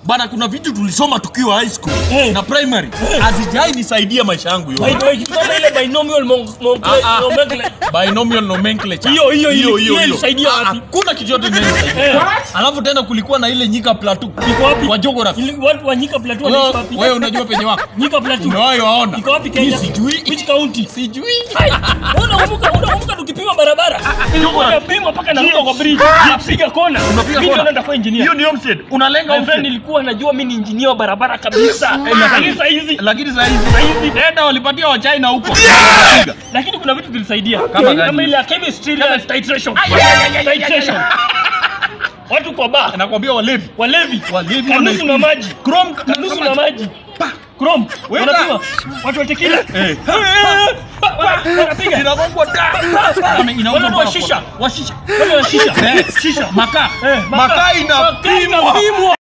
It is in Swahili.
bana kuna vitu tulisoma tukiwa high school Eh. na primary hazijai nisaidia maisha yangu By yote the way, kitu kama ile binomial mon- mon- Ah, ah. nomenclature. binomial nomenclature Hiyo, hiyo, hiyo, hiyo hiyo. ilisaidia Ah, wapi? hakuna kitu yote inanisaidia Eh. alafu tena kulikuwa na ile nyika plateau Iko wapi? kwa geography Ili- watu wa Nyika Plateau wanaishi wewe wapi? wewe unajua penye wako Nyika Plateau. umewahi waona Iko wapi Mimi Kenya? sijui Which county? sijui Hai, unakumbuka unakumbuka tukipima barabara unapima mpaka naruka kwa bridge napiga kona Unapiga mimi kona. ndo nitakuwa engineer hiyo ni homestead unalenga my friend homestead nilikuwa najua mimi ni engineer wa barabara kabisa lakini saa hizi lakini saa hizi data walipatia wa China huko lakini kuna vitu zilisaidia Kama gani? kama ile ya chemistry ile ya titration titration watu kwa bar nakwambia walevi walevi Walevi kanusu na wanaipima. maji Chrome kanusu na maji Chrome Weka. wanapima watu wa tequila Eh. wanapiga inagongwa da Ame- inauzwa Wale wa mpaka shisha. kwa- wa shisha wale wa shisha Eh, shisha makaa Eh, makaa Makaa inapimwa inapimwa